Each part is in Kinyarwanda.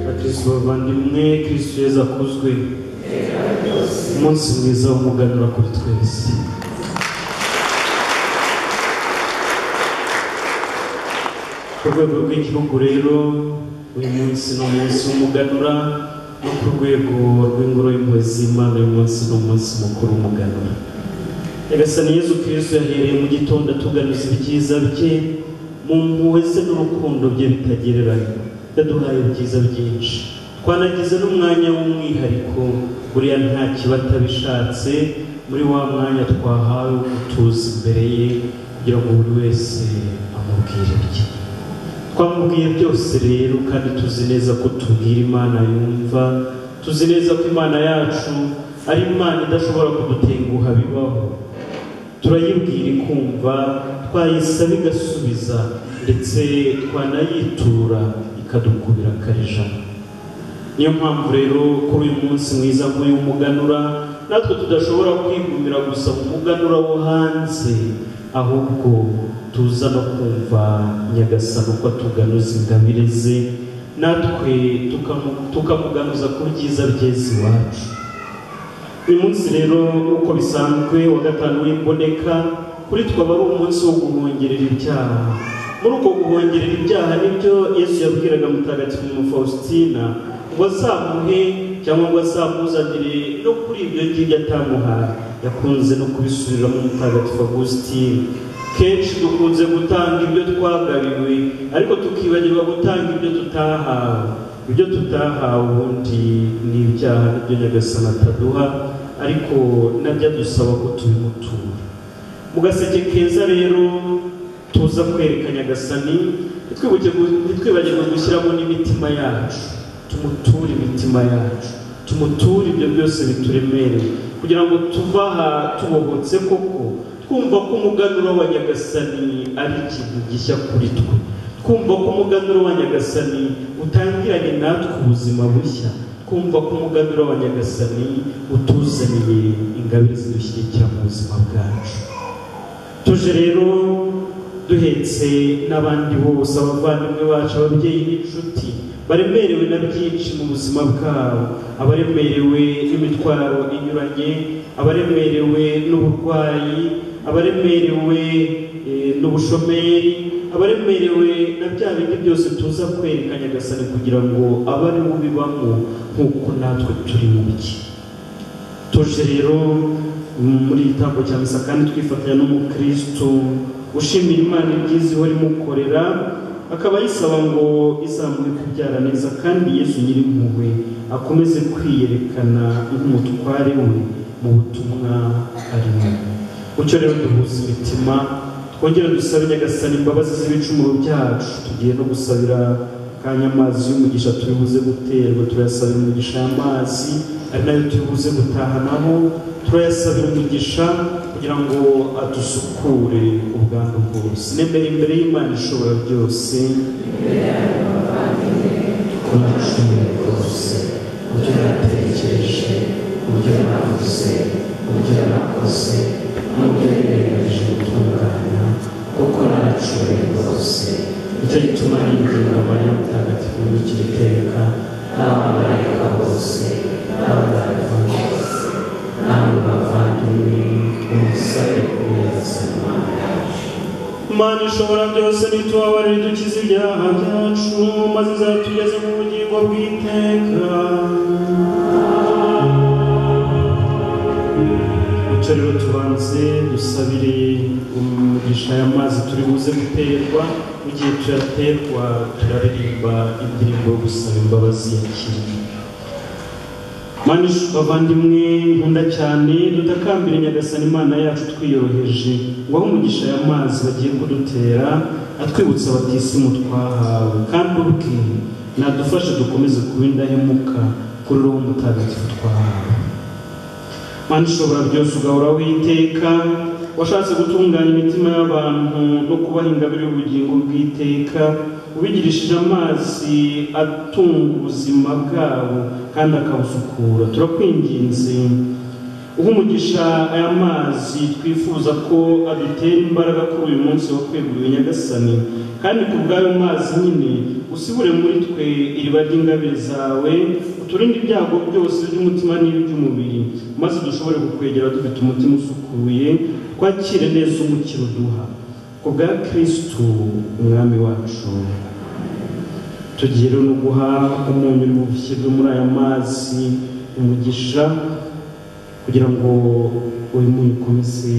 bakristo bavandimwe kristo yezu akuzwe umunsi mwiza w'umuganura kuri twese ku rwego rw'igihugu rero uyu munsi ni umunsi w'umuganura no ku rwego rw'ingoro y'impuhwe z'imana uyu munsi ni umunsi mukuru w'umuganura nyagasani yezu kristo yahereye mu gitondo atuganuza ibyiza bye mu mpuhwe ze n'urukundo bye bitagereranywa yaduhaye ibyiza byinshi twanagize n'umwanya w'umwihariko buriya nta kiba atabishatse muri wa mwanya twahawe wo gutuza imbere ye kugira ngo buri wese amubwire ibye twamubwiye byose rero kandi tuzi neza ko tubwira imana yumva tuzi neza ko imana yacu ari imana idashobora kudutenguha bibaho turayibwira ikumva twayisaba igasubiza ndetse twanayitura ikadukubira akarijana niyo mpamvu rero kuri uyu munsi mwiza nk'uyu w'umuganura natwe tudashobora kwigumira gusa mu muganura wo hanze ahubwo tuza no kumva nyagasani uko atuganuza ingabire ze natwe tukamu- tukamuganuza ku byiza byeze iwacu uyu munsi rero nk'uko bisanzwe wa gatanu w'imboneka kuri twe aba ari umunsi wo guhongerera ibyaha muri uko guhongerera ibyaha nibyo yesu yabwiraga mutagatifu mu faustina ngo azamuhe cyangwa ngo azamuzanire no kuri ibyo ngibyo atamuhaye yakunze no kubisubiramo mutagatifu agusitini kenshi dukunze gutanga ibyo twagabiwe ariko tukibagirwa gutanga ibyo tutahawe ibyo tutahawe ubundi ni ibyaha nibyo nyagasana ataduha ariko nabyo adusaba ko tubimutura mu gaseke keza rero tuza kwereka nyagasani ntitwibuke gu- ntitwibagirwe gushyiramo n'imitima yacu tumuture imitima yacu tumuture ibyo byose bituremereye kugira ngo tuve aha tubohotse koko twumva ko umuganura wa nyagasani ari ikintu gishya kuri twe kumva ko umuganura wa nyagasani utangiranye natwe ubuzima bushya kumva ko umuganura wa nyagasani utuzaniye ingabire zidushyigikira mu buzima bwacu tuje rero duhetse n'abandi bose abavandimwe bacu ababyeyi n'inshuti baremerewe na byinshi mu buzima bwabo abaremerewe n'imitwaro inyuranye abaremerewe n'uburwayi abaremerewe eh, n'ubushomeri abaremerewe na bya bindi byose tuza kwereka nyagasani kugira ngo abe ari bo bibamo nk'uko natwe turi mu bye tuje rero muri igitambo cya misa kandi twifatanya n'umukristo ushimira imana ibyiza ihora imukorera akaba ayisaba ngo izamuhe kubyara neza kandi yesu nyirimpuhwe akomeze kwiyerekana nk'umutware we mu butumwa arimo mucyo rero duhuza imitima twongere dusabe nyagasani imbabazi z'ibicumuro byacu tugiye no gusabira kandi amazi y'umugisha turibuze guterwa turayasabira umugisha amazi ari nayo turibuze gutahanaho turayasabira umugisha kugira ngo adusukure ubwandu bwose nemera imbere y'imana ishobora byose Ucumi rwose uburyo natekereje uburyo navuze uburyo nakoze n'uburyo niyemeje gutungana kuko nacuye rwose nicyo gituma ninginga mariya mutagatifu w'ikiri iteka n'abamarayika bose n'abaganga bose namwe bavandimwe umusare kumuyazana imana ishobora byose nitubabarire dukize ibyaha byacu maze izatugeze mu bugingo bw'iteka bityo rero tubanze dusabire umugisha aya mazi turi buze guterwa mu gihe tuyaterwa turaririmba indirimbo yo gusaba imbabazi ya kirimo Mani bavandimwe nkunda cyane dutakambire nyagasani imana yacu twiyoroheje ngo aho umugisha aya mazi bagiye kudutera atwibutsa batisimu twahawe kandi ubwe nadufashe dukomeze kuba indahemuka kuri roho mutagatifu twahawe Mana ishobora byose ugahora witeka washatse gutunganya imitima y'abantu no kubaha ingabire y'ubugingo bw'iteka ubigirishije amazi atunga ubuzima bwabo kandi akabusukura turakwinginze uha umugisha aya mazi twifuza ko adutera imbaraga kuri uyu munsi wo kwegurira nyagasani kandi ku bw'ayo mazi nyine usibure muri twe iriba ry'ingabire zawe uturinde ibyago byose by'umutima n'iby'umubiri maze dushobore kukwegera dufite umutima usukuye twakire neza umukiro duha ku bwa kirisitu umwami wacu tugiye rero no guha umunyu uri muri aya mazi umugisha kugira ngo uyu munyu ukomeze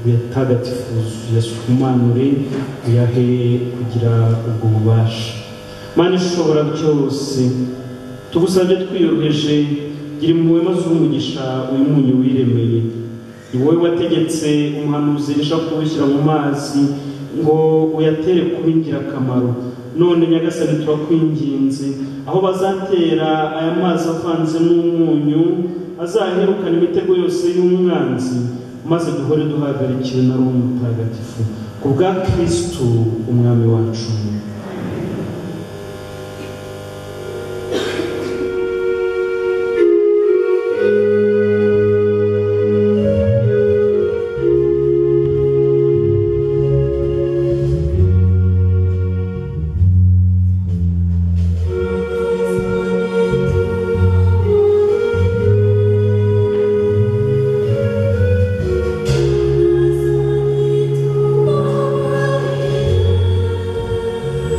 uyatagatifuze uyasumanure uyahe kugira ubwo bubasha mana ishobora byose tugusabye twiyoroheje gira impuhwe maze umugisha uyu munyu wiremeye ni wowe wategetse umuhanuzi risha kuwushyira mu mazi ngo uyatere kuba ingirakamaro none nyagasani turakwinginze aho bazatera aya mazi avanze n'umunyu azaherukana imitego yose y'umwanzi maze duhore duhagarikiwe na ruwo mutagatifu ku bwa kirisitu umwami wacu Thank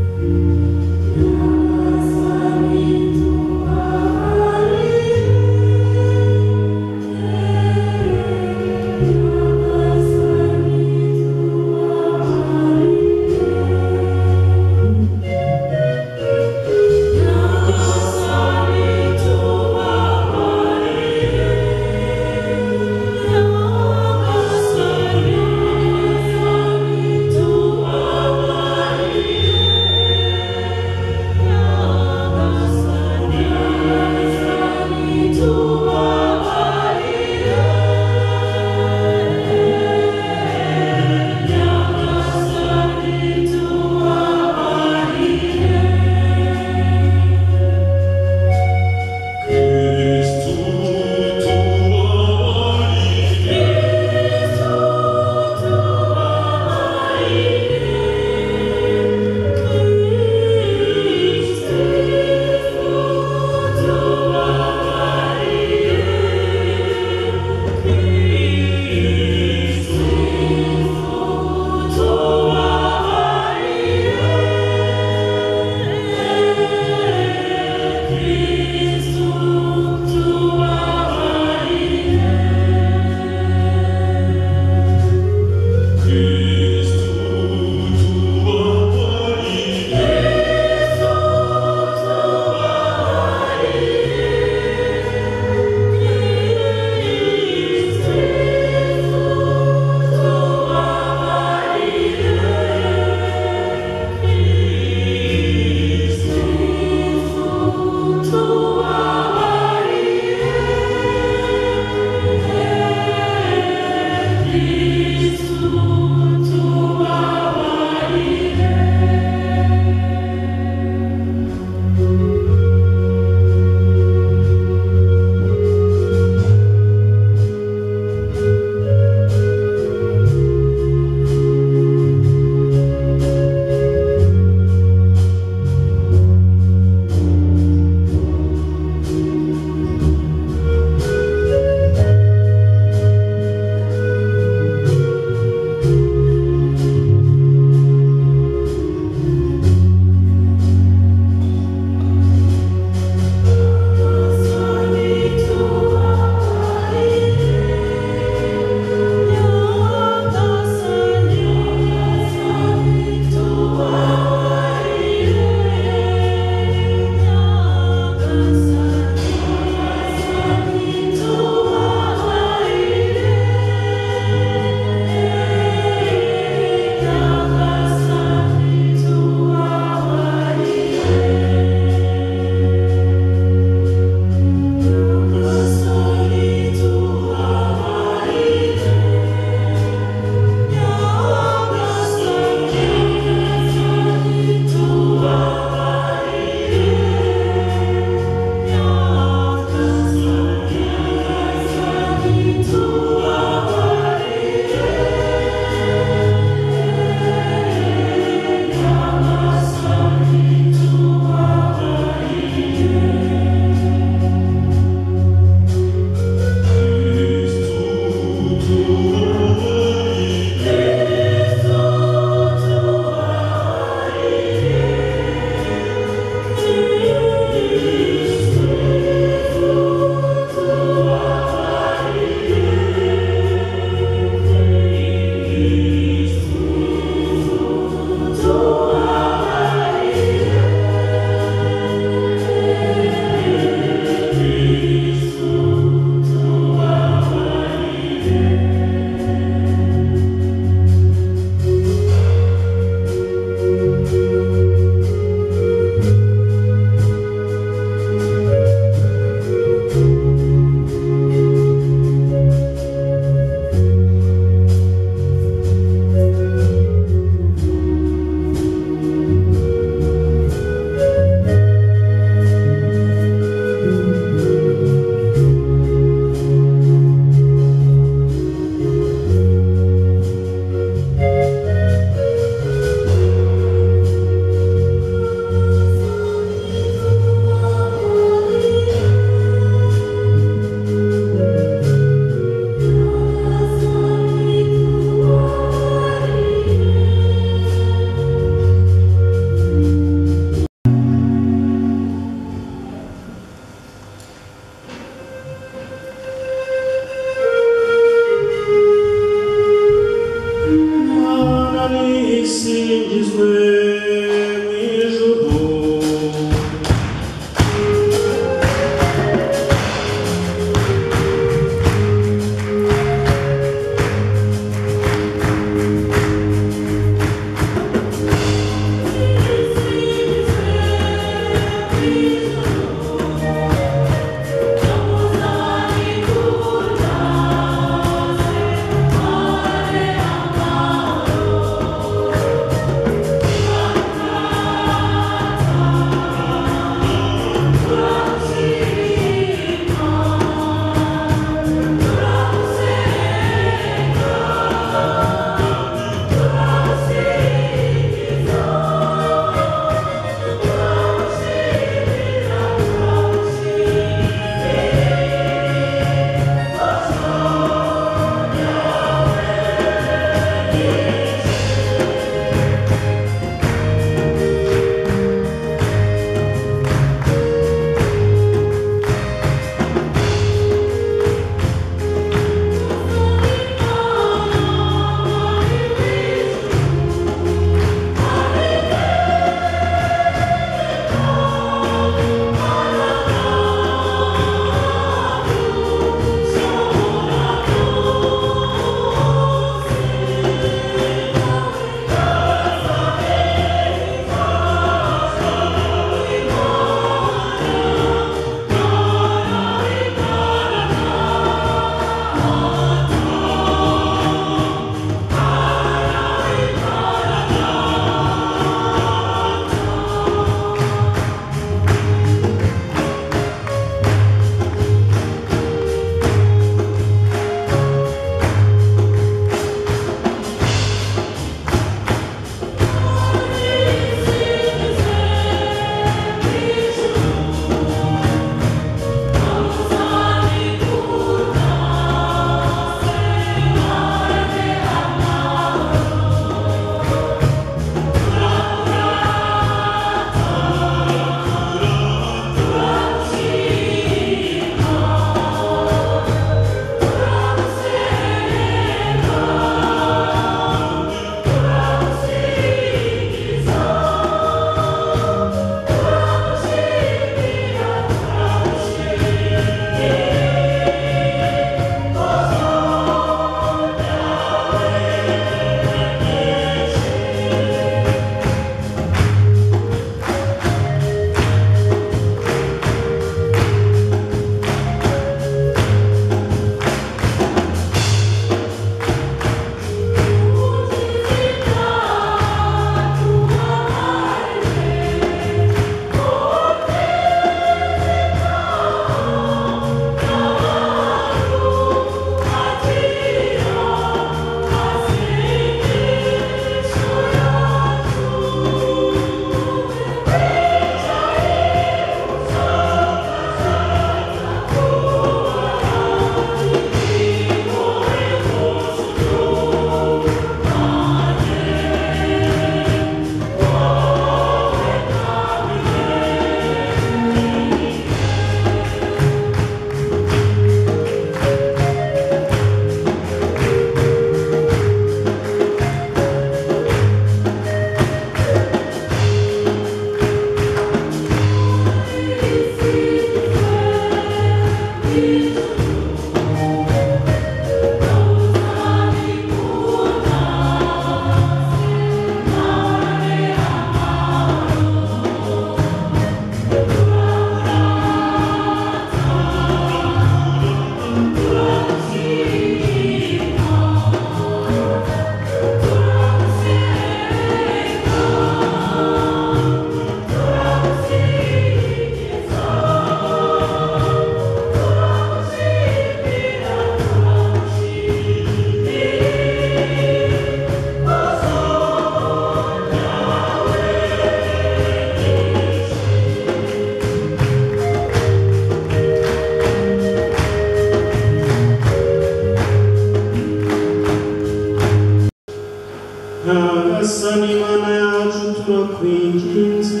n'imana yacu turakwinginze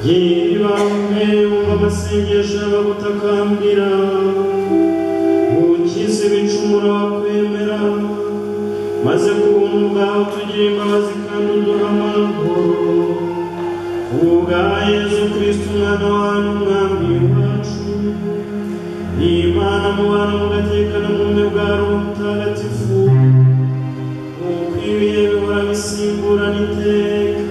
yewe bamwe wumva amasengesho y'abagutakambira ukize ibicumuro wakwemera maze ku buntu bwawe tugire imbabazi kandi uduha amahoro ubu bwa yezu kristo umwana wawe n'umwami wacu imana mubana mugatekana mu bumwe bwa roho mutagatifu ukwiriye bihora bisimburana iteka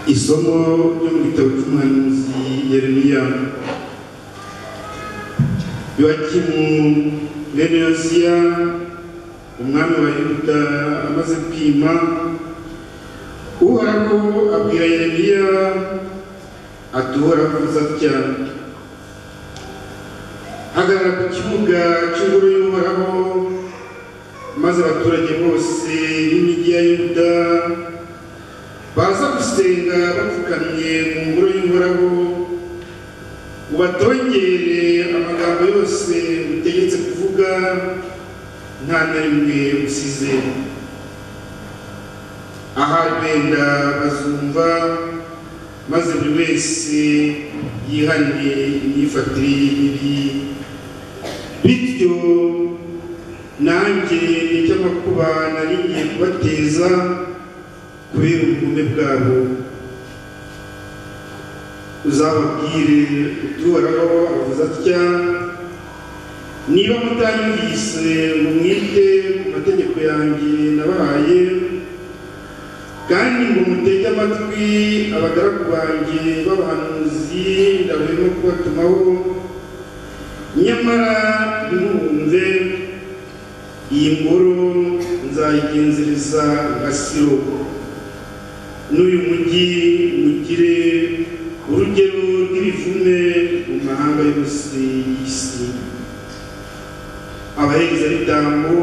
isomo ryo mu gitabo cy'umuhanuzi yeremiya yowakimu bene yosiya umwami wa yuda amaze kwima uhoraho abwira yeremiya ati uhoraho avuze atya hagarara ku kibuga cy'ingoro y'uhoraho maze abaturage bose b'imijyi ya yuda baza gusenga bapfukamye mu ngoro y'uhoraho ubatongere amagambo yose utegetse kuvuga nta na rimwe usize ahari benda bazumva maze buri wese yihane imyifatire ye mibi bityo nanjye nicyo amakuba nari ngiye kubateza kubera ubugome bwabo uzababwire utoraho avuze atya niba mutanyumvise ngo mwite ku mategeko yanjye nabahaye kandi ngo mutege amatwi abagaragu banjye b'abahanuzi ndabona kubatumaho nyamara ntimuhumve iyi ngoro nzayigenzereza nka siro n'uyu mujyi mugire urugero rw'ibivume mu mahanga yose y'isi abaherezabitambo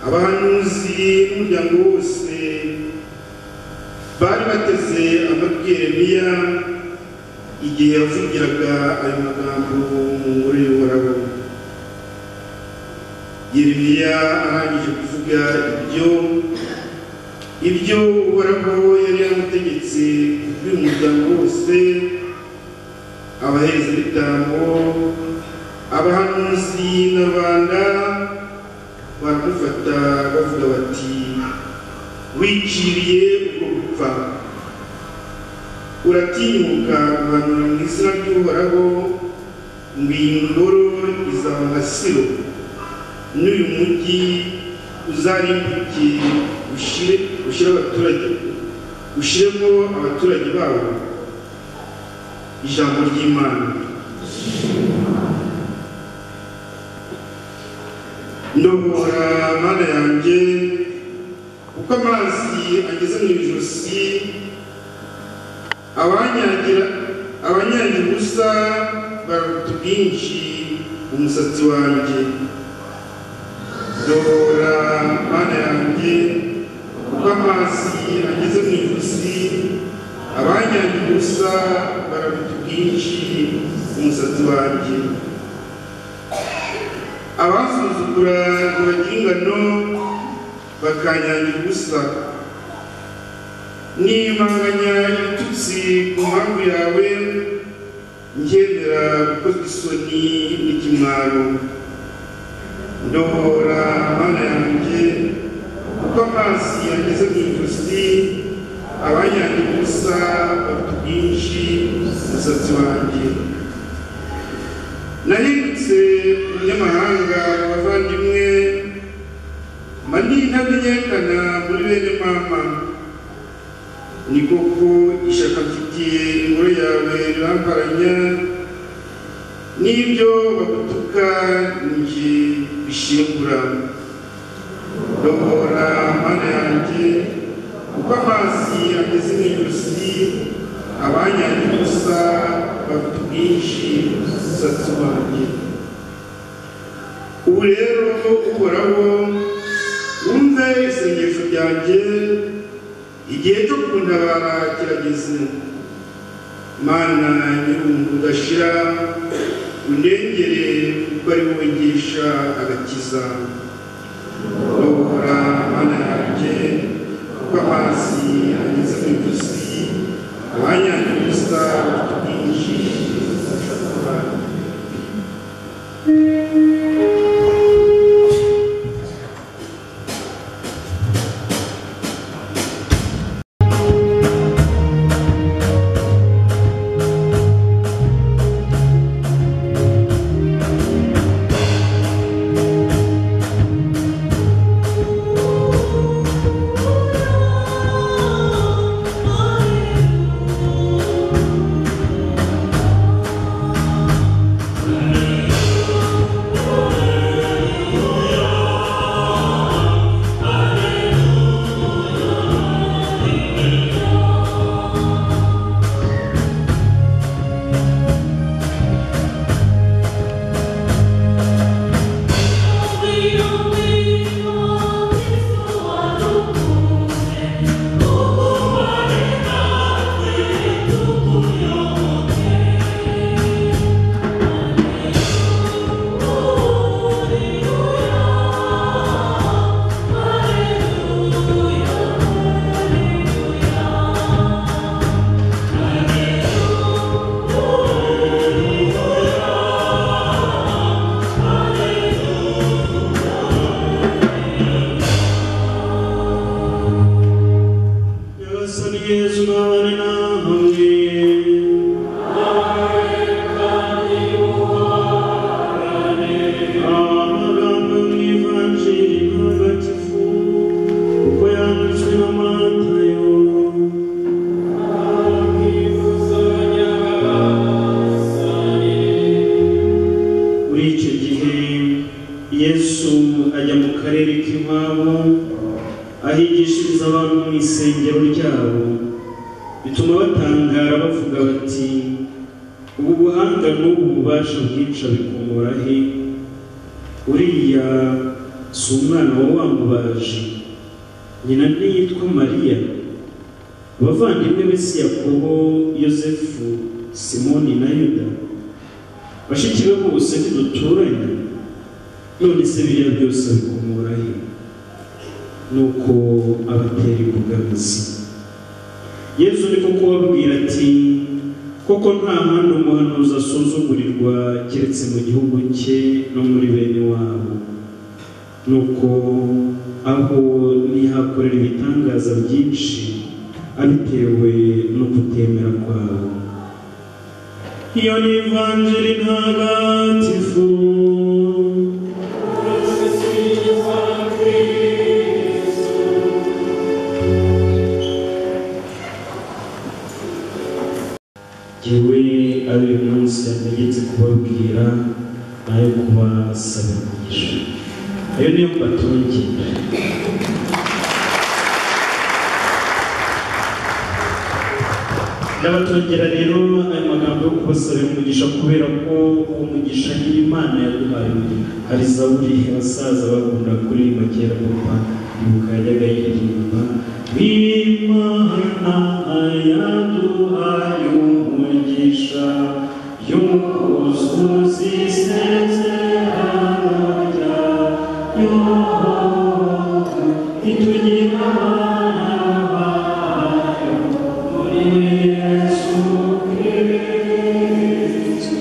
abahanuzi n'umuryango wose bari bateze amatwi yeremiya igihe yavugiraga ayo magambo mu ngoro y'uhoraho yeremiya arangije kuvuga ibyo ibyo uhoraho yari yaramutegetse by'umuryango wose abaherezabitambo abahanuzi na rubanda baramufata bavuga bati wiciriye ubwo gupfa uratinyuka guhanura mu izina ry'uhoraho ngo iyi ngoro izaba nka siro n'uyu mujyi uzarimbuke ushyire ushyire abaturage ushyiremo abaturage babo ijambo ry'imana ndohora mana yanjye uko amazi ageze mu ijosi abanyagira abanyagira ubusa bararuta ubwinshi umusatsi wanjye ndohora mana yanjye kuko amazi ageze mu ijosi abanyagiye ubusa bararuta ubwinshi umusatsi wanjye abasuzugura ntibagira ingano bakanyangira ubusa nimanganya ibitutsi ku mpamvu yawe ngendera gukozwa isoni n'ikimwaro ndohora mana yanjye kuko amazi yageze mu ijosi abanyange ubusa bafite ubwinshi umusatsi wanjye nahindutse umunyamahanga abavandimwe mani ntamenyekana muri bene mama ni koko ishyaka mfitiye ingoro yawe riramparanya n'ibyo bagutuka njye bishingura ndohora mana yanjye kuko amazi ageze mu ijosi abanyanyaga ubusa bafite ubwinshi bw'umusatsi wanjye ubu rero uhoraho wumve isengesho ryanjye igihe cyo kundabara kirageze mana nyir'umuntu udashira undengere kuko ari wowe ngisha agakiza ndabukora mana yanjye kuko amazi ageze mu ijosi abanyanyaga ubusa bafite ubwinshi bw'umusatsi wanjye Nyagasani Yesu nabane namwe amagambo yo mu ivanjiri ntagatifu uko yanditswe na matayo muri icyo gihe yesu ajya mu karere k'iwabo ahigishiriza abantu mu isengero ryabo bituma batangara bavuga bati ubu buhanga n'ubu bubasha bwica bikomora he uriya si umwana wa wa mubaji nyina ntiyitwa mariya abavandimwe be si yakobo yosefu simoni na yuda bashiki be bose ntiduturanye none se biriya byose bikomora he nuko abatera imbogamizi yezu ariko kubabwira ati koko nta handi umuhanuzi asuzugurirwa keretse mu gihugu cye no muri bene wabo nuko aho ntihakorera ibitangaza byinshi abitewe no kutemera kwabo iyo ni ivanjiri ntagatifu yewe ari uyu munsi yategetse kubabwira nayo kubasaba umugisha ayo niyo mbatungira ndabatongera rero ayo magambo yo kubasaba umugisha kubera ko uwo mugisha nyiri imana yaduhaye hari zaburi abasaza bakunda kuririmba kera papa ibuka yajyaga yiririmba imana yaduhaye umugisha y'umukuzuzi isezeranya yohoho itugira abana bayo muri yesu kristo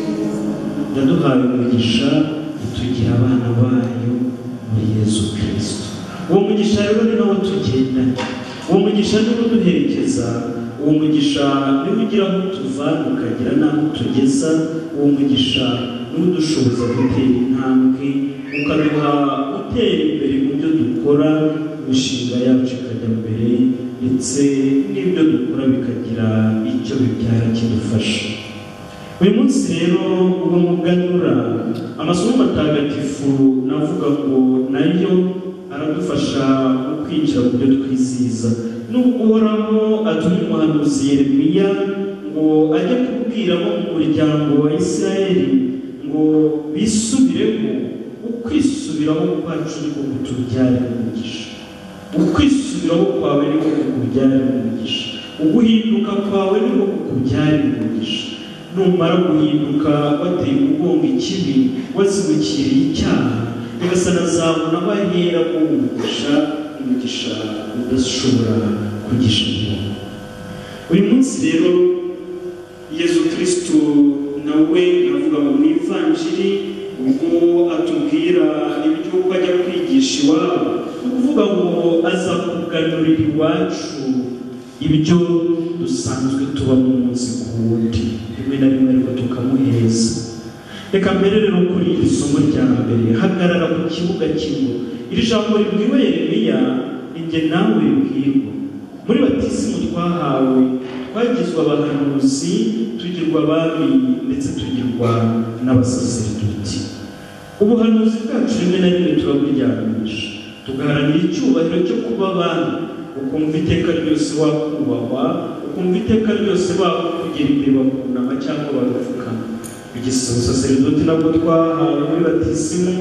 yaduhaye umugisha itugira abana bayo muri yesu kristo uwo mugisha rero ni nawo tugendanye uwo mugisha niwo uduherekeza uwo mugisha niwo ugira aho utuvana ukagira n'aho utugeza uwo mugisha niwo udushoboza gutera intambwe ukaduha gutera imbere mu byo dukora imishinga yacu ikajya mbere ndetse n'ibyo dukora bikagira icyo bibyara kidufasha uyu munsi rero ubu muganura amasomo matagatifu navuga ngo nayo aradufasha mu kwinjira mu byo twizihiza nubwo uhoraho atuma umuhanuzi yeremiya ngo ngo ajye kubwira abo mu muryango wa isirayeli ngo bisubiremo ukwisubiraho kwacu ni ko kutubyarira umugisha ukwisubiraho kwawe ni ko kukubyarira umugisha uguhinduka kwawe ni ko kukubyarira umugisha numara guhinduka wateye umugongo ikibi wazibukiriye icyaha nyagasana azabona abahera ko umugisha umugisha udashobora kugisha umuntu uyu munsi rero yezu kirisito nawe avuga ngo mu ivanjiri ubwo atubwira iby'uko ajya kwigisha iwabo ni ukuvuga ngo aza kuganurira iwacu ibyo dusanzwe tuba mu munsi ku wundi rimwe na rimwe ariko tukamuheza reka mbere rero kuri iri somo rya mbere hagarara ku kibuga kimwe iri jambo ribwiwe yeremiya ninjye nawe ribwirwa muri batisimu twahawe twagizwe abahanuzi tugirwa abami ndetse tugirwa n'abasaseridoti ubuhanuzi bwacu rimwe na rimwe turaburyamisha tugaharanira icyubahiro cyo kuba abami ukumva iteka ryose wakubahwa ukumva iteka ryose bakugira imbere bakunama cyangwa bagapfukama igisaseridoti nabwo twahawe muri batisimu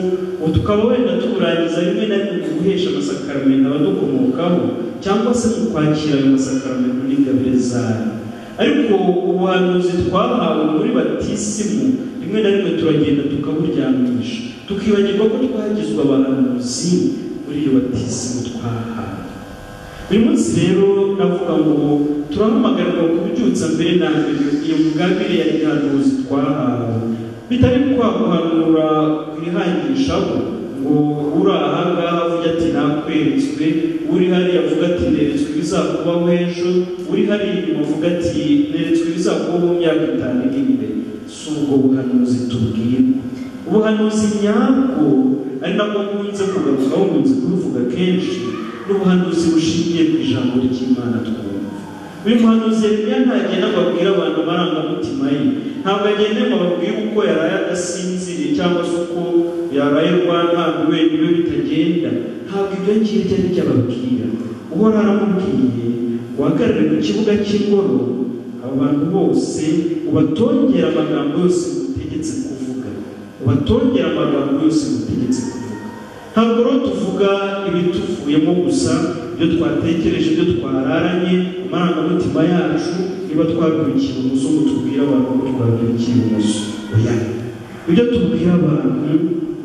ubu tukaba wenda tuburangiza rimwe na rimwe mu guhesha amasakaramento abadukomokaho cyangwa se mu kwakira ayo masakaramento n'ingabire zayo ariko ubuhanuzi twahawe muri batisimu rimwe na rimwe turagenda tukaburyamisha tukibagirwa ko twagizwe abahanuzi muri iyo batisimu twahawe uyu munsi rero navuga ngo turahamagarirwa kubyutsa mbere na mbere iyo mugabire ya gihanuzi twahawe bitari kwaguhanura kwihangishaho ngo uri ahangaha avuga ati nakweretswe uri hariya avuga ati neretswe ibizakubaho ejo uri hariya inyuma avuga ati neretswe ibizakubaho mu myaka itanu iri imbere si ubwo buhanuzi tubwirwa ubuhanuzi nyabwo ari nabwo nkunze kugarukaho nkunze kubivuga kenshi n'ubuhanuzi bushingiye ku ijambo ry'imana twumva uyu muhanuzi yeremiya ntagenda ngo abwire abantu amarangamutima ye ntabwo agenda ngo ababwire uko yaraye adasinziriye cyangwa se uko yaraye rwantabwe wenyine bitagenda ntabwo ibyo ngibyo ari byo ababwira uhora aramubwiye uhagarare ku kibuga cy'ingoro abo bantu bose ubatongera amagambo yose ngutegetse kuvuga ubatongera amagambo yose ngutegetse kuvuga ntabwo rero tuvuga ibituvuyemo gusa ibyo twatekereje ibyo twararanye amarangamutima yacu niba twabyukiye umuzungu tubwira abantu ko twabyukiye umuzo oya ibyo tubwira abantu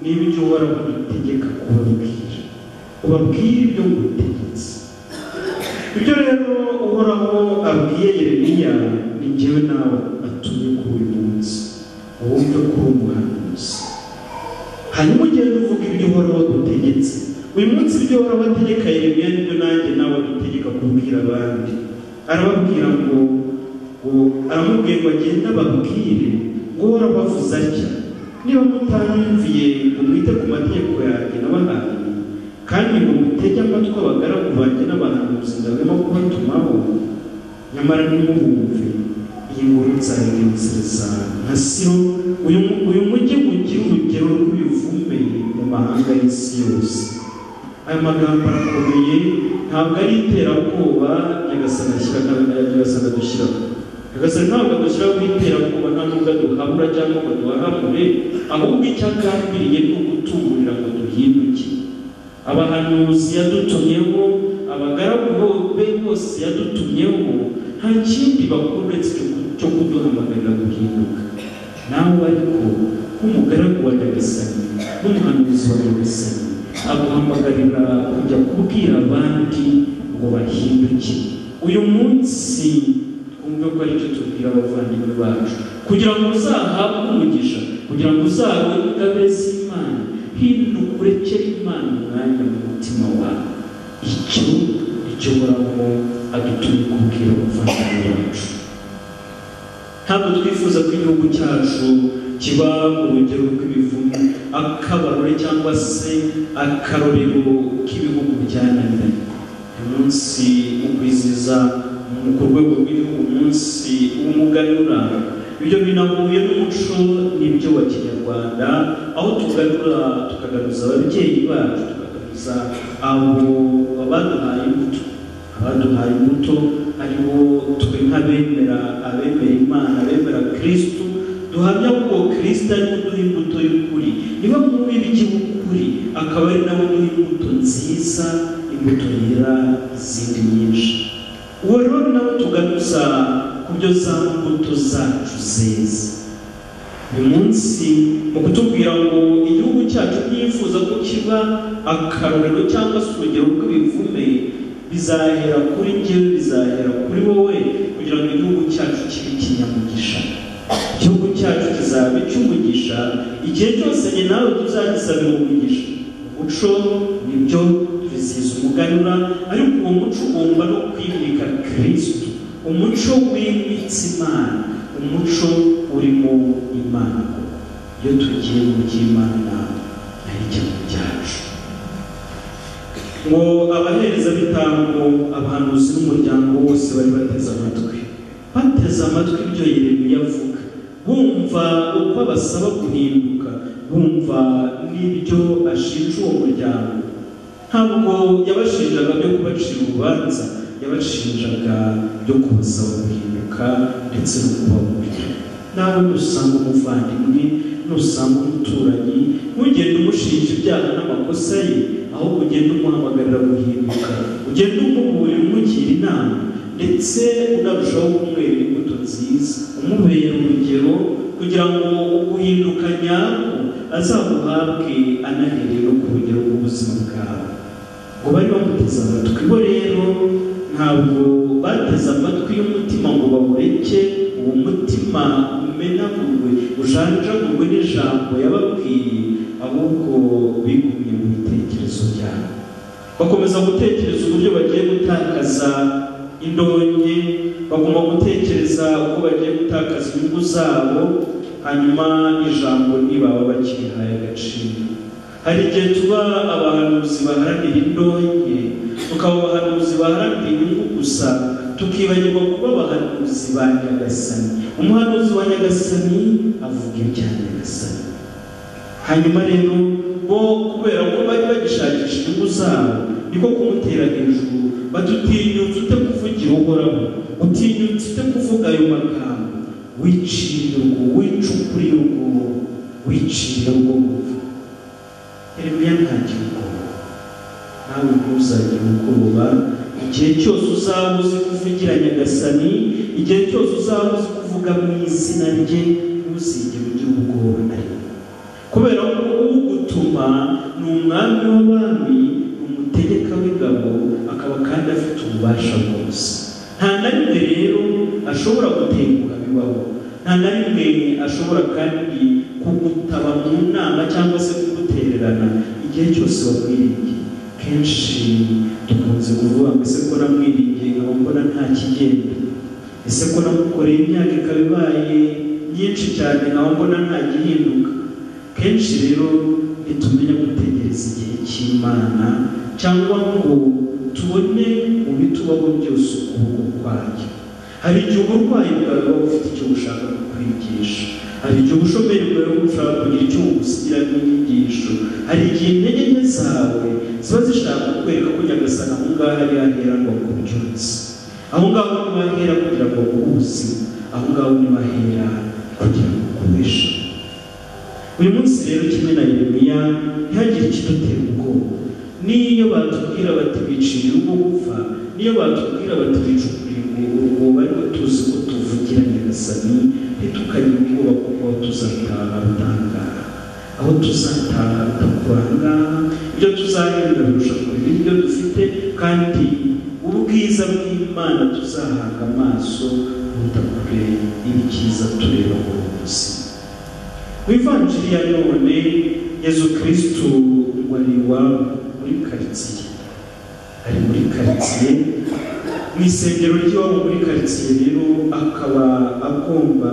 ni ibyo uhoraho adutegeka kubabwira ubabwire ibyo ngutegetse ibyo rero uhoraho abwiye yeremiya ni njyewe nawe atumye kuri uyu munsi wumve ko uri umuhanuzi hanyuma ugende uvuga ibyo uhoraho adutegetse uyu munsi ibyo uhoraho ategeka yeremiya nibyo nanjye nawe adutegeka kubwira abandi arababwira ngo aramubwiye ngo agende ababwire ngo warabavuze atya niba mutanyumviye ngo mwite ku mategeko yanjye n'abahanyi kandi ngo mutege amatwi abagaragu banjye n'abahanuzi ndabemo kubatumaho nyamara ntimubumve iyi ngoro nzayirensereza nka siro uyu mujyi mugira urugero rw'ibivume mu mahanga y'isi yose aya magambo arakomeye ntabwo ari iterabwoba nyagasana nyagasana dushyiraho nyagasana ntabwo adushyiraho iterabwoba nta nubwo duhabura cyangwa ngo duhahamure ahubwo icyo agambiriye ni ugutumurira ngo duhinduke abahanuzi yadutumyeho abagaragu be bose yadutumyeho nta kindi bakuru uretse cyo kuduhamagarira guhinduka nawe ariko nk'umugaragu wa nyagasani n'umuhanuzi wa nyagasani aguhamagarira kujya kubwira abandi ngo bahinduke uyu munsi twumve ko aricyo tubwira abavandimwe bacu kugira ngo uzahabwe umugisha kugira ngo uzahabwe ingabire z'imana hinduka urekere imana umwanya mu mutima wawe icyo icyo buraho adutumye kubwira abavandimwe bacu ntabwo twifuza ko igihugu cyacu kiba urugero rw'ibivumu akabarore cyangwa se akarorero k'ibihugu byananiranye umunsi ukwiziza ku rwego rw'igihugu umunsi w'umuganura ibyo binahuye n'umuco n'ibyo wa kinyarwanda aho tuganura tukagaruza ababyeyi bacu tukagaruza abo baduhaye imbuto hano hari muto ari wo twe nk'abemera abemera imana abemera kirisitu duhamya ko uwo kirisita ari kuduha imbuto y'ukuri niba mwumva ibijya ukuri akaba ari nawe uduha imbuto nziza imbuto yera izindi nyinshi uwo rero nawe tugaruza ku byo za mbuto zacu zeza uyu munsi mu kutubwira ngo igihugu cyacu ntiyifuza ko kiba akarorero cyangwa se urugero rw'ibivume bizahera kuri njyewe bizahera kuri wowe kugira ngo igihugu cyacu kibe ikinyamugisha igihugu cyacu kizaba icy'umugisha igihe cyose njye nawe tuzagisabira umugisha umuco nibyo tubizihiza umuganura ariko uwo muco ugomba no kwimika kirisitu umuco wimitse imana umuco urimo imana iyo tugiye mu by'imana ari cyo cyacu ngo abahereza bitambo abahanuzi n'umuryango wose bari bateze amatwi bateze amatwi ibyo yeremiya avuga bumva uko abasaba guhinduka bumva n'ibyo ashinja uwo muryango ntabwo yabashinjaga byo kubacira urubanza yabashinjaga byo kubasaba guhinduka ndetse no kubaburira nawe nusanga umuvandimwe nusanga umuturanyi ntugende umushinja ibyaha n'amakosa ye ahubwo ugenda umuhamagarira guhinduka ugenda umuburira umugira inama ndetse unarushaho kumwera imbuto nziza umubera urugero kugira ngo uguhinduka nyako azaguhabwe anahere no ku rugero rw'ubuzima bwawe ngo bari bamuteze amatwi bo rero ntabwo bateze amatwi y'umutima ngo bawureke uwo mutima umenagurwe ujanjagurwe n'ijambo yababwiye ahubwo bigumye mu bitekerezo byabo bakomeza gutekereza uburyo bagiye gutakaza indonke bagomba gutekereza uko bagiye gutakaza inyungu zabo hanyuma ijambo ntibaba bakirihaye agaciro hari igihe tuba abahanuzi baharanira indonke tukaba abahanuzi baharanira inyungu gusa tukibagirwa kuba abahanuzi ba nyagasani umuhanuzi wa nyagasani avuga ibya nyagasani hanyuma rero bo kubera ko bari bagishakisha inyungu zabo niko kumutera hejuru badutinyutse ute kuvugira uhoraho utinyutse ute kuvuga ayo magambo wicira urwo wicukuriye urwo wicira urwo Yeremiya nta gihugu nawe ntuzajye mukoroba igihe cyose uzaba uzi kuvugira nyagasani igihe cyose uzaba uzi kuvuga mu izina rye ntuzigere ugira ubwoba na rimwe kubera ko ugutuma ni umwami w'abami ni umutegeka w'ingabo akaba kandi afite ububasha bwose nta na rimwe rero ashobora gutenguha bibaho nta na rimwe ashobora kandi kugutaba mu nama cyangwa se kugutererana igihe cyose wabwiringiye kenshi dukunze kuvuga ngo ese ko namwiringiye nkaba mbona nta kigenda ese ko namukoreye imyaka ikaba ibaye myinshi cyane nkaba mbona nta gihinduka kenshi rero ntitumenye gutegereza igihe cy'imana cyangwa ngo tubone mu bitubaho byose ukuboko kwayo hari igihe uburwayi bwawe buba bufite icyo bushaka kukwigisha hari igihe ubushomeri bwawe bushaka kugira icyo bugusigira nk'inyigisho hari igihe intege nke zawe ziba zishaka kukwereka ko nyagasana aho ngaho ari hahera ngo akubyutse aho ngaho ni bahera kugira ngo akubuze aho ngaho ni bahera kugira ngo akubeshe uyu munsi rero kimwe na yeremiya ntihagire ikidutera ubwoba n'iyo batubwira bati bicira urwo gupfa n'iyo batubwira bati bicukuriye urwo ariko tuzi ko tuvugira nyagasani ntitukagire ubwoba kuko aho tuzataha rutangara aho tuzataha rutakuranga ibyo tuzahembwa birusha kureba ibyo dufite kandi ubwiza bw'imana tuzahanga amaso butakure ibyiza tureba buri munsi mu ivanjiri ya none yezu kirisitu wari iwabo muri karitsiye ari muri karitsiye mu isengero ry'iwabo muri karitsiye rero akaba agomba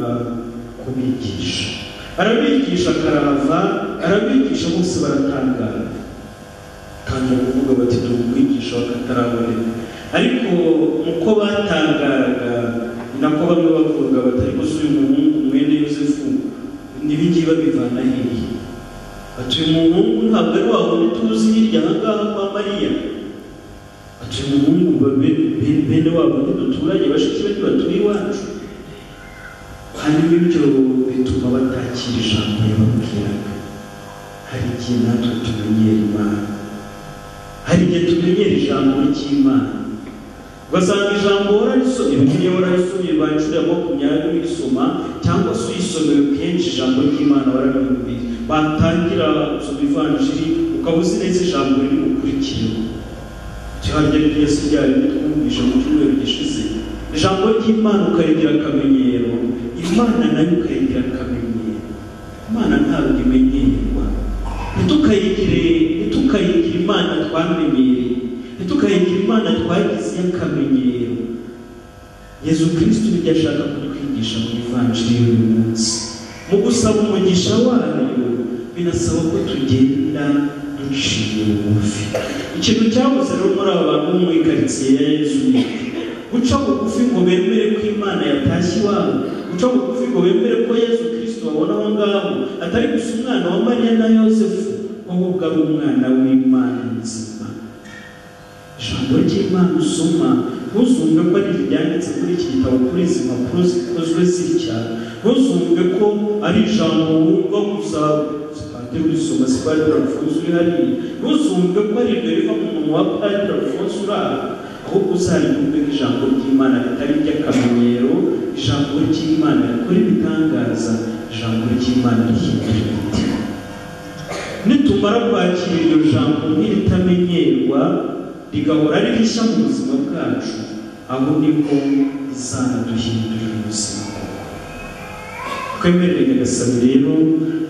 kubigisha arabigisha akarava arabigisha bose baratangara tangira kuvuga bati turi kwigisha bakataraboneka ariko uko batangaraga ni nako bamwe bavuga bati ariko si uyu muhungu mwene yosefu n'ibingibi babivana hehe bati uyu muhungu ntabwo ari wa wundi tuzi hirya aha ngaha kwa mariya bati tumwumva bene wabo ntiduturanye bashiki bari batuye iwacu hanyuma ibyo bituma batakira ijambo yababwiraga hari igihe natwe tumenyera imana hari igihe tumenyera ijambo ry'imana ugasanga ijambo wararisomye bibiliya wararisomye bacurira makumyabiri urisoma cyangwa se uyisomeye kenshi ijambo ry'imana warabimubiri batangira gusoma ivanjiri ukaba uzi neza ijambo riri bukurikireho cyangwa yesu ryari twumvisha mu cyumweru gishize ijambo ry'imana ukarigira akamenyero imana nayo ukayigira akamenyero imana ntabwo imenyerwa ntitukayigire ntitukayigire imana twamenyereye ntitukayigire imana twagize y'akamenyero yezu kirisiti nibyo ashaka kutwigisha mu ivanjiri y'uyu munsi mu gusaba umugisha wayo binasaba ko tugenda duciye bugufi ikintu cyabuze rero muri aba bantu bo muri karitsiye ya yezu guca bugufi ngo bemere ko imana yatashye iwabo guca bugufi ngo bemere ko yezu kirisito babona aho ngaho atari gusa umwana wa mariya na yosefu ahubwo ari umwana w'imana nzima ijambo ry'imana usoma ntuzumve ko ari iryanditse muri iki gitabo kuri izi mpapuro zikozwe zitya ntuzumve ko ari ijambo wumva gusa padiri urisoma si padiri alfonso uri hariya ntuzumve ko ari ibyo riva mu munwa wa padiri alfonso uri aha ahubwo uzaribumve nk'ijambo ry'imana ritari iry'akamenyero ijambo ry'imana rikora ibitangaza ijambo ry'imana rihindura imitima nitumara kwakira iryo jambo nk'iritamenyerwa rigahora ari rishya mu buzima bwacu aho nibwo rizanaduhindurira ubuzima twemerere nyagasani rero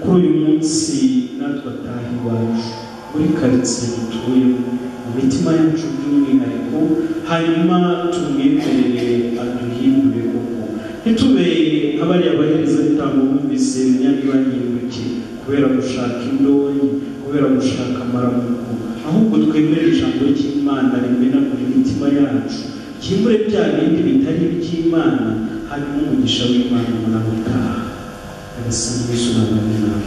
kuri uyu munsi natwe ataha iwacu muri karitsiye dutuyemo mu mitima yacu by'umwihariko hanyuma tumwemerere aduhindure koko ntitube nk'abariya bahereza bitanga bumvise imyanya ibahindukiye kubera gushaka indonyi kubera gushaka amaramuko ahubwo twemere ijambo ry'imana rimenagura imitima yacu ryimure bya bindi bitari iby'imana hanyuma umugisha w'imana muramutaha agasanga yesu n'abandi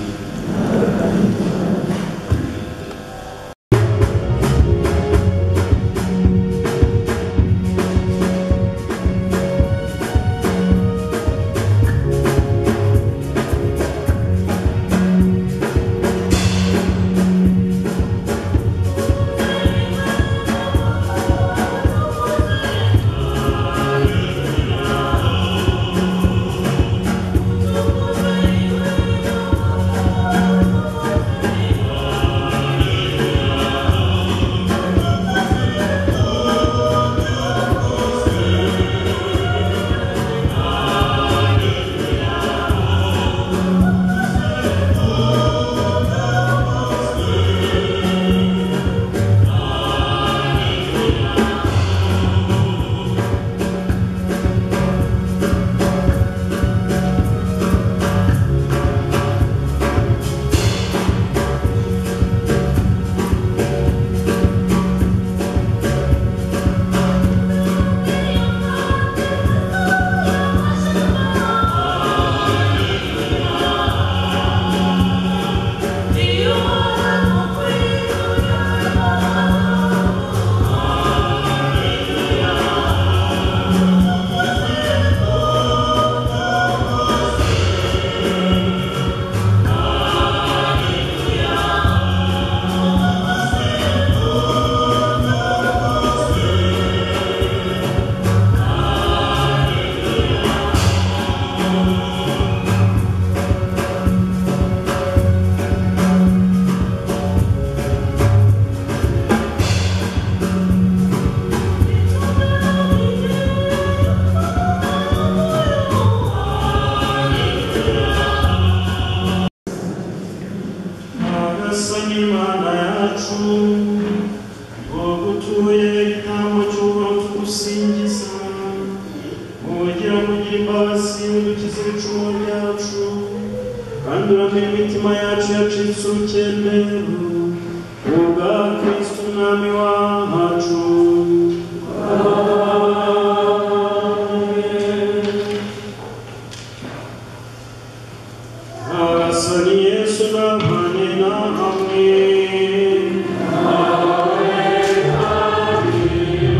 Amen.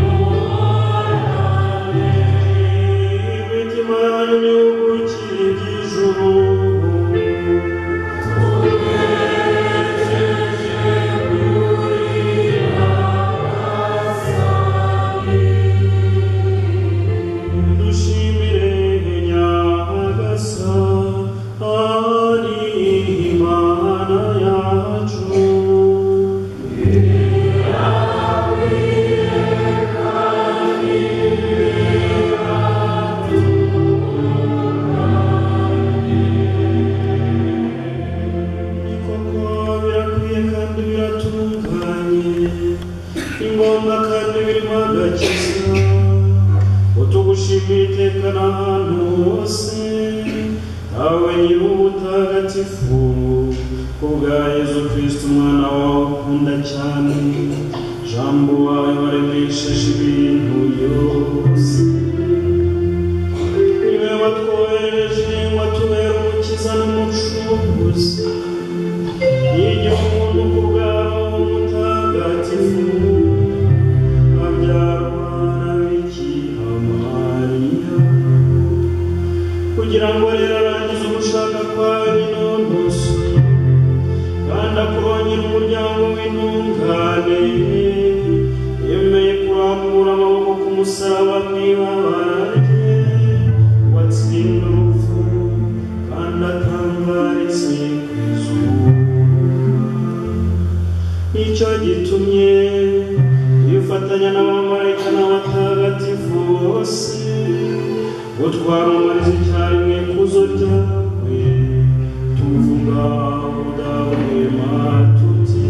Amen. Amen. yosefu kubwa yezu kristu umwana wawe ukunda cyane jambo wawe waremesheje ibintu byose niwe watwohereje watubera umukiza n'umucunguzi iyo umuntu ku bwawe mutagatifu abyarwa na bikira mariya kugira ngo rero arangize ugushaka kwa binonoso kandi akongera umuryango w'intungane yemeye kurambura amaboko ku musaraba mwibabara rye watsinda urupfu kandi atangaritse ku izuba nicyo gitumye yifatanya n'abamarayika n'abatagatifu bose utwamamariza icyarimwe ikuzo ryawe tuvuga udahwema tuti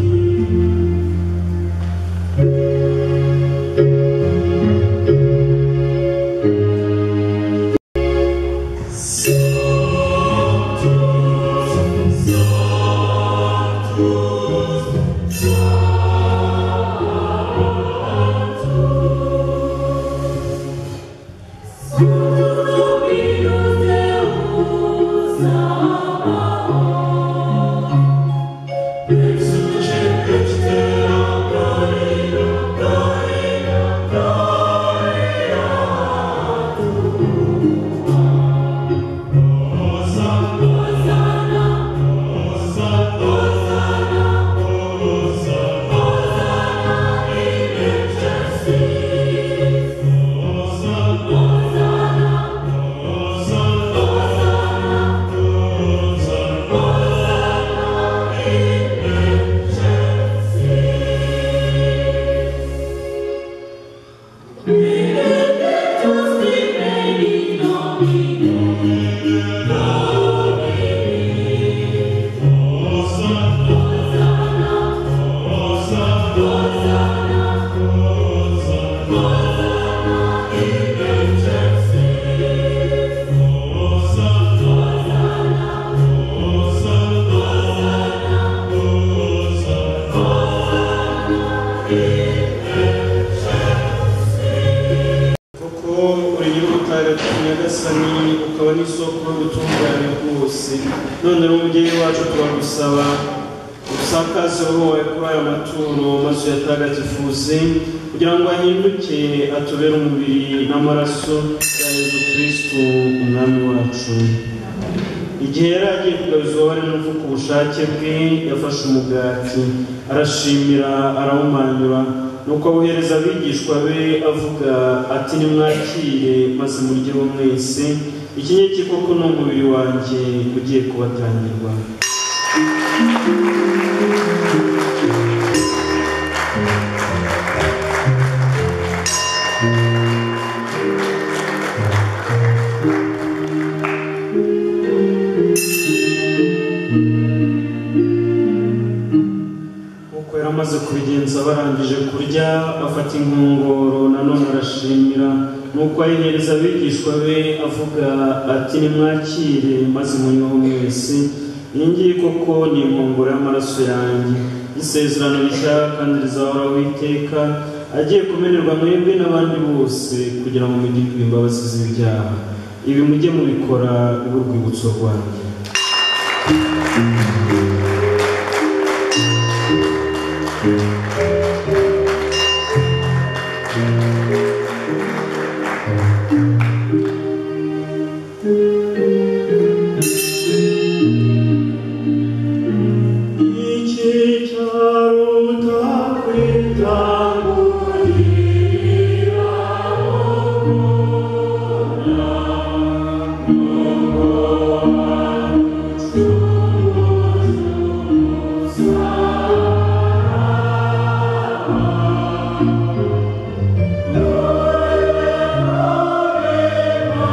kuko uri nyir'ubutagatifu nyagasani ukaba n'isoko y'ubutungane bwose none rero umubyeyi wacu turagusaba usakaze roho wawe kuri aya maturo maze uyatagatifuze kugira ngo ahinduke atubere umubiri n'amaraso ya yezu kristu umwami wacu igihe yari agiye kugabiza ububabare n'urupfu ku bushake bwe yafashe umugati arashimira arawumanyura nuko awuhereza abigishwa be avuga ati nimwakire maze muryeho mwese ikinyiki koko ni umubiri wanjye ugiye kubatangirwa nk'uko yari amaze kubigenza barangije kurya afata inkongoro nanone arashimira nuko ayihereza abigishwa be avuga ati nimwakire maze munyweho mwese iyi ngiyi koko ni inkongoro y'amaraso yanjye isezerano rishya kandi rizahoraho iteka agiye kumenerwa mwebwe n'abandi bose kugira ngo mugirwe imbabazi z'ibyaha ibi mujye mubikora urwibutso rwanjye iki cyaruta kwitangurira Amen.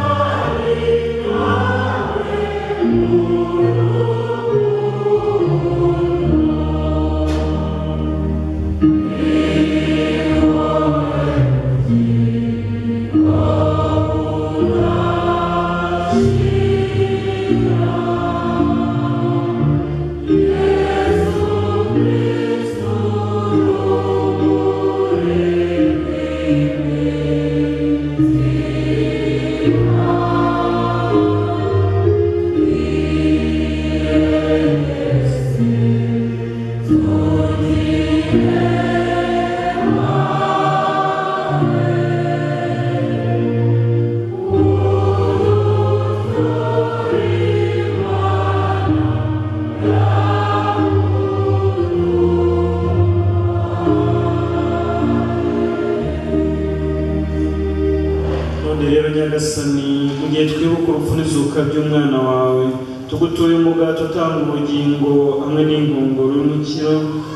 nyagasani mu gihe twibuka urupfu n'izuka by'umwana wawe tugutuye umugato utanga ubugingo hamwe n'ingunguru y'umukiro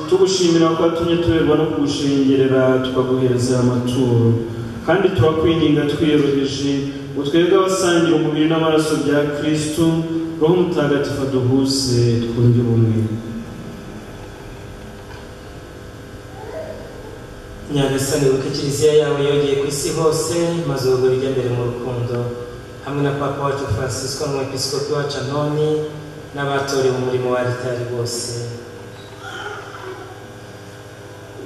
tugushimira ko watumye tuberwa no kugushengerera tukaguhereza amaturo kandi turakwinginga twiyoroheje ngo twebwe abasangira umubiri n'amaraso bya kristo roho mutagatifu aduhuse twunge ubumwe nyagasani wibuke kiliziya yawe yongeye ku isi hose maze ubwo bijya mbere mu rukundo hamwe na papa wacu francisco n'umwepiskopi wacu anoni n'abatorewe umurimo wa ritari bose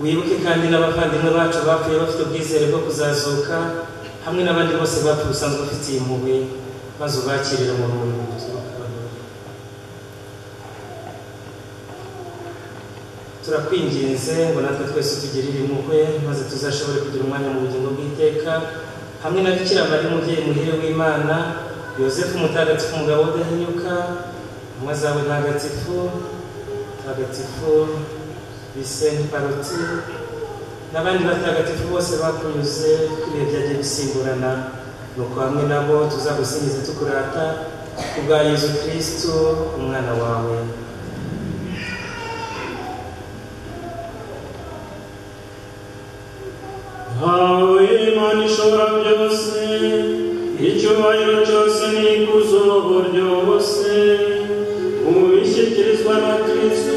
wibuke kandi n'abavandimwe bacu bapfuye bafite ubwizere bwo kuzazuka hamwe n'abandi bose bapfuye usanzwe ufitiye impuhwe maze ubakirire mu rumuri mu buzima bwawe turakwinginze ngo natwe twese utugirire impuhwe maze tuzashobore kugira umwanya mu bugingo bw'iteka hamwe na bikira mariya umubyeyi muhire w'imana yosefu mutagatifu umugabo udahinyuka umwe zawe ntagatifu mutagatifu bisenti paroti n'abandi batagatifu bose bakunyuze ibihe byagiye bisimburana nuko hamwe nabo tuzagusingiza tukurata kubwa yezu kirisitu umwana wawe Hawe Imana ishobora byose icyubahiro cyose n'ikuzo ryose ubu bishyikirizwa na kristo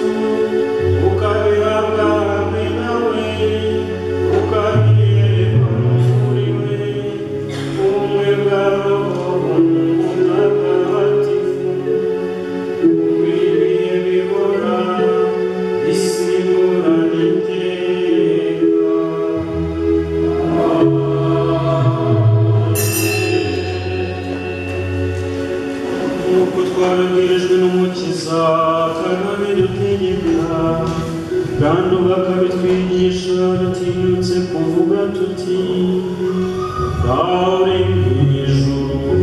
ukabihabwa hamwe nawe ukabiyereka muri we ubumwe bwa roho umutagatifu ukwiriye bihora isimbura n'iteka nk'uko twabibwirijwe n'umukiza kandi dutegeka kandi bakabitwigisha batinyutse kuvuga tuti Dawe mu ijuru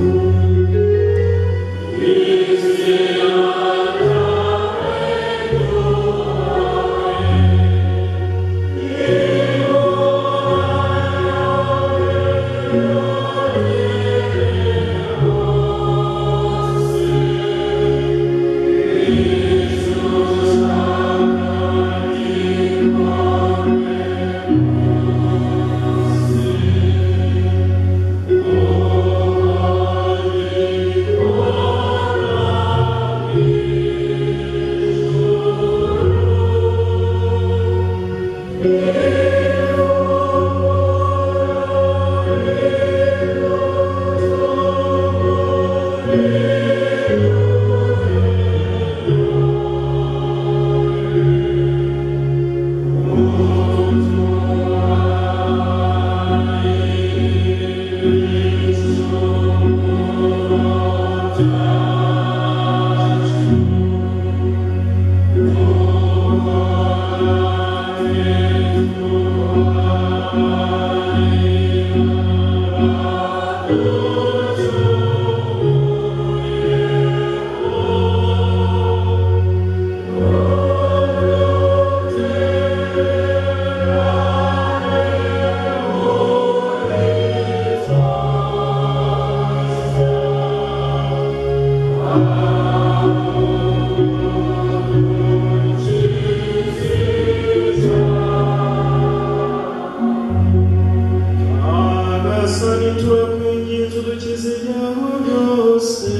Agasani turakwinginze udukize ibyago byose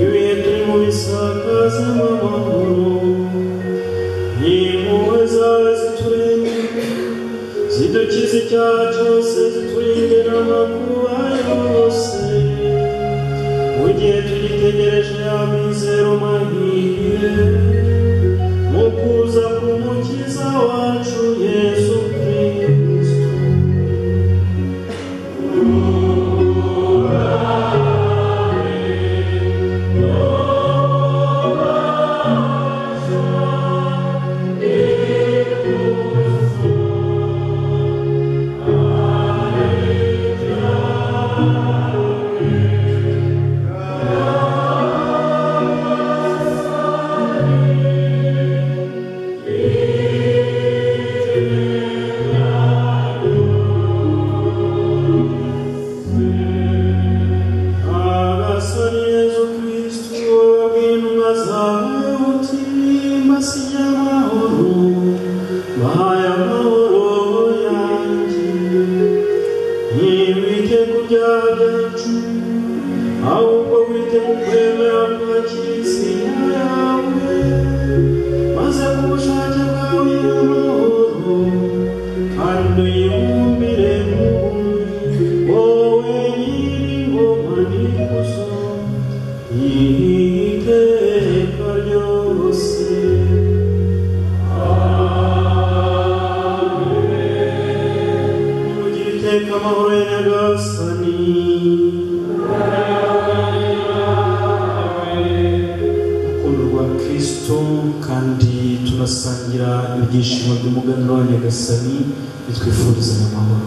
ibihe turimo bisakaza amahoro n'impuhwe zawe ziturenge zidukize icyaha cyose ziturinde n'amakuba yose mu gihe tugitegereje amizero mahire mu kuza k'umukiza wacu yesu kristo Thank ibyaha byacu ahubwo wite mu kwemera kwakira izina yawe maze ku bushake bwawe n'amahoro kandi uyibumbire mu bumwe wowe nyir'ingoma n'ikuzo iteka ryose kugira iteka amahoro ya nyagasani urukundo rwa kristo kandi tunasangira ibyishimo by'umuganura wa nyagasani bitwifurizanya amahoro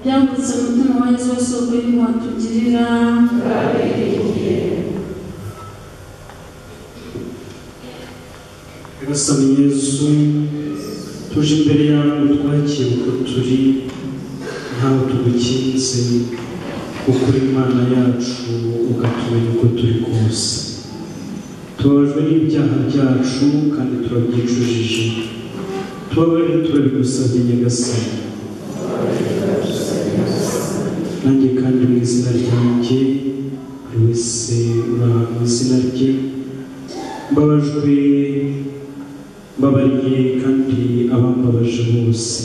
yambutse umutima wa Yesu wose ubwo yuko watugirira Nyagasani Yesu tuje imbere yawe twakira uko turi ntawe tugukinze ukuri imana yacu ukatumenya uko turi kose tubabajwe n'ibyaha byacu kandi turabyicujije tubabarire turabigusabye nyagasani nanjye kandi mu izina ryanjye buri wese uri ahantu mu izina rye mbabajwe mbabariye kandi abambabaje bose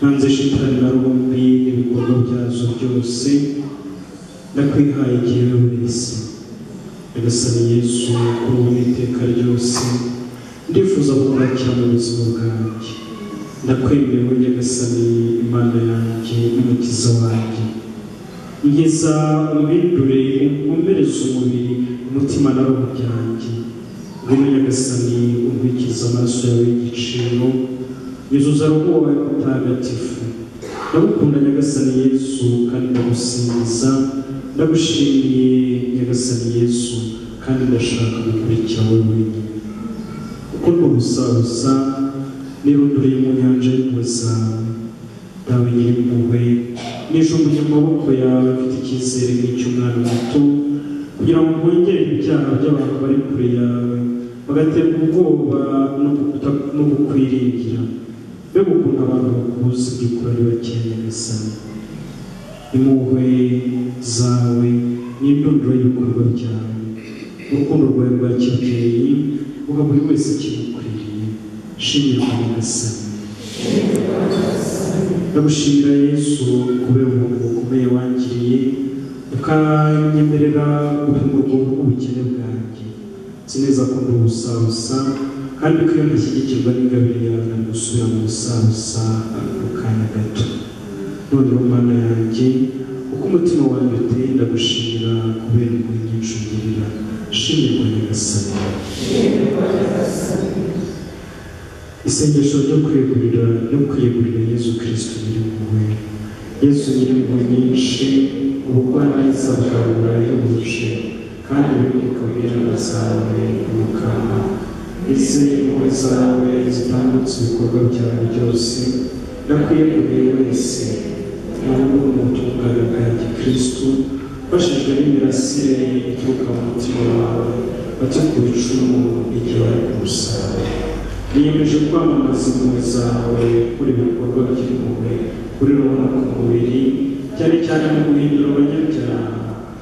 nanze shitani na rumbi n'ibikorwa byazo byose ndakwihaye igihe wese nyagasani yesu kuri ubu n'iteka ryose ndifuza kukwakira mu buzima bwanjye ndakwemerewe nyagasani imana yanjye n'umukiza wanjye ngeza umwindure ukomereze umubiri umutima na roho byanjye ngwino nyagasani umurikiza amaraso yawe y'igiciro yuzuza roho wawe mutagatifu ndagukunda nyagasani yesu kandi ndagusingiza ndagushimiye nyagasani yesu kandi ndashaka gukurikira wowe wenyine kuko nduhusahusa nirunduriye mu nyanja y'impuhwe zawe dawe nyir'impuhwe nijumbuye mu maboko yawe mfite icyizere nk'icy'umwana muto kugira ngo mwongere ibyaha by'abantu bari kure yawe bagaterwa ubwoba no gukuta- no kukwiringira mbega ukuntu abantu bakuzi by'ukuri ari bakeya nyagasani impuhwe zawe n'indunduro y'ibikorwa byawe urukundo rwawe rwa kibyeyi uha buri wese kimukwiriye shimirwa nyagasani ndagushimira yesu kubera umuntu bukomeye wangiriye ukanyemerera gupima urwungu rw'ubukene bwanjye nzi neza ko ndi ubusabusa kandi ko iyo ndashyigikirwa n'ingabire yawe ntabwo usubira mu busabusa mu kanya gato noneho mana yanjye uko umutima wanjye uteye ndagushimira kubera impuhwe nyinshi ungirira shimirwa nyagasani isengesho ryo kwiyegurira ryo kwiyegurira yezu kirisito nyir'impuhwe yezu nyir'impuhwe nyinshi ubugwaneza bwawe burahebuje kandi biboneka mu iherena zawe mu kanwa izi impuhwe zawe zitambutse ibikorwa byawe byose ndakwiyeguriye wese ntabwo umutungane bwanjye kirisito bashijwe n'imirasire ituruka mu mutima wawe bajya ku icumu igihe bari ku musaraba niyemeje kwamamaza impuhwe zawe kuri ibikorwa by'impuhwe kuri rubona ku mubiri cyane cyane mu guhindura abanyabyaha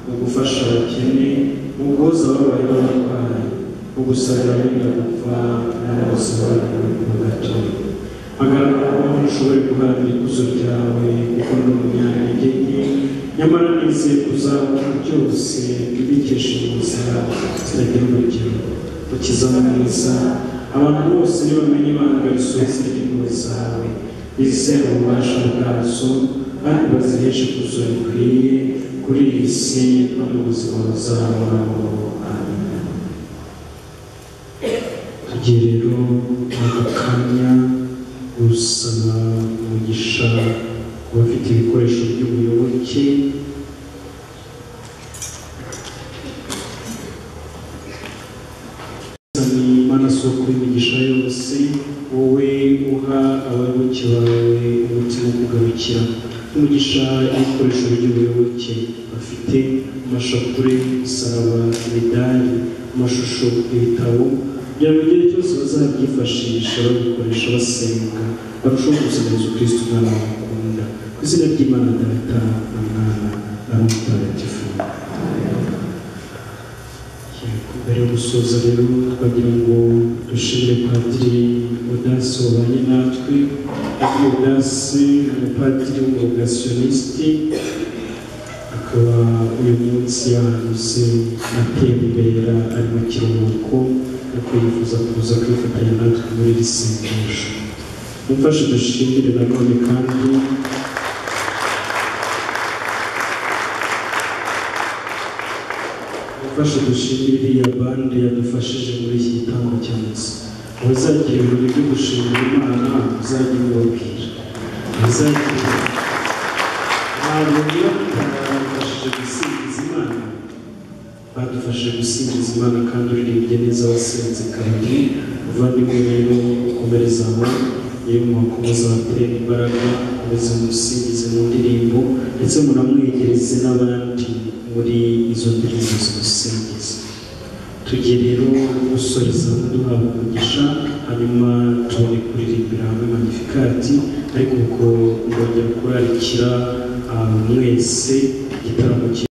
mu gufasha abakene mu guhoza ababaye b'abarwayi mu gusabira abenda gupfa n'abasobanura mu gato hagaragara ko ntushoboye guharanira ikuzo ryawe kuko ndi umunyantege nke nyamara nizeye kuzabona byose ibikesha inzira zitagira urugero ukiza mwiza abantu bose nibamenye ibanga risubiza ry'impuhwe zawe bizere ububasha bwazo kandi baziheshe kuzo bikwiriye kuri iyi si no mu buzima buzahoraho amen tugiye rero muri aka kanya gusaba umugisha ku bafite ibikoresho by'ubuyoboke sani mana soko y'imigisha yose wowe uha abayoboke bawe umutima wo kugarukira umugisha ibikoresho by'ubuyoboke bafite amashapure imisaraba imidari amashusho ibitabo kugira ngo igihe cyose bazabyifashisha babikoresha basenga barushaho gusenga yezu kirisito umwana bakunda ku izina ry'imana data na mwana na roho mutagatifu Yego, mbere yo gusoza rero twagira ngo dushimire padiri udasi wabanye natwe ari udasi umupadiri w'umurogasiyoniste akaba uyu munsi yahanyuze atembera ari mu kiruhuko ariko yifuza kuza kwifatanya natwe muri iri sengesho mumfashe dushimire nanone kandi gufasha dushimira iriya bande yadufashije muri iki gitambo cya misa abazagira ibirori byo gushimira imana muzajye mubabwira abazagira hanyuma badufashije gusingiza imana badufashije gusingiza imana kandi uririmbye neza wasinze kabiri muvandimwe rero komereza aho yemwe ko muzatera imbaraga mukomeze musingize mu ndirimbo ndetse munamwegereze n'abandi muri izo ndirimbo zimusingiza tugiye rero gusoreza duhabwa umugisha hanyuma tubone kuririmbira hamwe magnifikati ariko ubwo ndongera kurarikira ah, mwese igitaramo cye